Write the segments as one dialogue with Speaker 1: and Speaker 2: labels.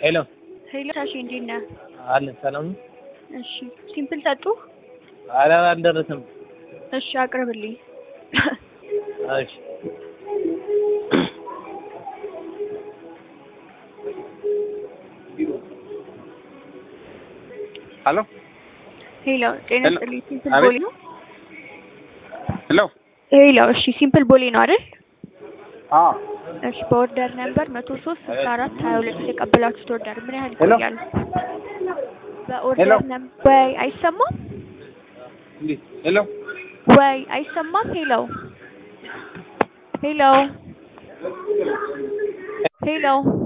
Speaker 1: ሄሎ
Speaker 2: ሄሎ ታሺ እንዴት ነህ?
Speaker 1: አለን ሰላም ነው?
Speaker 2: እሺ ሲምፕል ጠጡ?
Speaker 1: ኧረ አልደረሰም።
Speaker 2: እሺ አቅርብልኝ።
Speaker 1: እሺ
Speaker 3: ሄሎ
Speaker 2: ሄሎ ጤና
Speaker 3: ሄሎ።
Speaker 2: ይስጥልኝ። ሲምፕል
Speaker 3: አቤት።
Speaker 2: ቦሌ ነው?
Speaker 3: ሄሎ
Speaker 2: ሄሎ እሺ ሲምፕል ቦሌ ነው አይደል?
Speaker 3: አዎ
Speaker 2: እሺ በኦርደር ነምበር መቶ ሶስት ስልሳ አራት ሀያ ሁለት የተቀበላችሁት ኦርደር ምን ያህል
Speaker 3: ሄሎ።
Speaker 2: ይቆያል? በኦርደር
Speaker 3: ሄሎ።
Speaker 2: ነምበር ወይ አይሰማም
Speaker 3: እንዴ ሄሎ
Speaker 2: ወይ አይሰማም? ሄሎ ሄሎ ሄሎ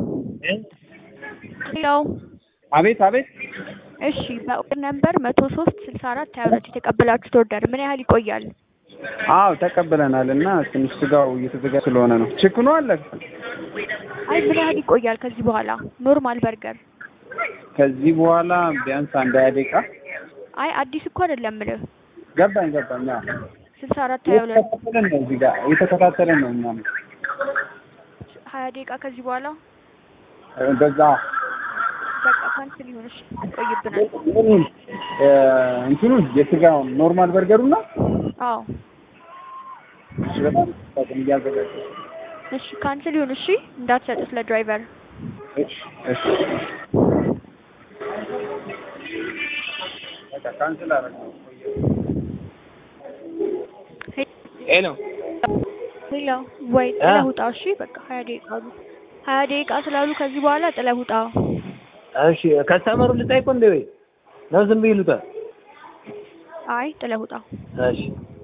Speaker 2: ሄሎ
Speaker 3: አቤት አቤት
Speaker 2: እሺ በኦርደር ነምበር መቶ ሶስት ስልሳ አራት ሀያ ሁለት የተቀበላችሁት ኦርደር ምን ያህል ይቆያል?
Speaker 3: አዎ ተቀብለናል እና ትንሽ ስጋው እየተዘጋ ስለሆነ ነው ችክኑ አለ
Speaker 2: አይ ምን ያህል ይቆያል ከዚህ በኋላ ኖርማል በርገር?
Speaker 3: ከዚህ በኋላ ቢያንስ አንድ ሀያ ደቂቃ
Speaker 2: አይ አዲስ እኮ አይደለም የምልህ
Speaker 3: ገባኝ ገባኝ አዎ
Speaker 2: ስልሳ አራት ሀያ ሁለት
Speaker 3: እየተከታተለን ነው እዚህ ጋር እየተከታተለን ነው እኛም
Speaker 2: ሀያ ደቂቃ ከዚህ በኋላ
Speaker 3: በዛ
Speaker 2: በቃ ካንስል ይሁን እሺ ይቆይብናል
Speaker 3: ምኑን እ እንትኑን የስጋውን ኖርማል በርገሩና
Speaker 2: አዎ
Speaker 3: እሺ በጣም በጣም እያዘጋጀ
Speaker 2: እሺ ካንስል ይሁን እሺ እንዳትሰጡት ለድራይቨር
Speaker 3: እሺ እሺ በቃ ካንስል አደረግነው
Speaker 1: ሄሎ
Speaker 2: ሄሎ ወይ ጥለህ ውጣ እሺ በቃ ሀያ ደቂቃ አሉ ሀያ ደቂቃ ስላሉ ከዚህ በኋላ ጥለህ ውጣ
Speaker 1: እሺ ከስተመሩ ልጠይቁ እንዴ ወይ ነው ዝም ብዬ ልውጣ?
Speaker 2: አይ ጥለህ ውጣ
Speaker 1: እሺ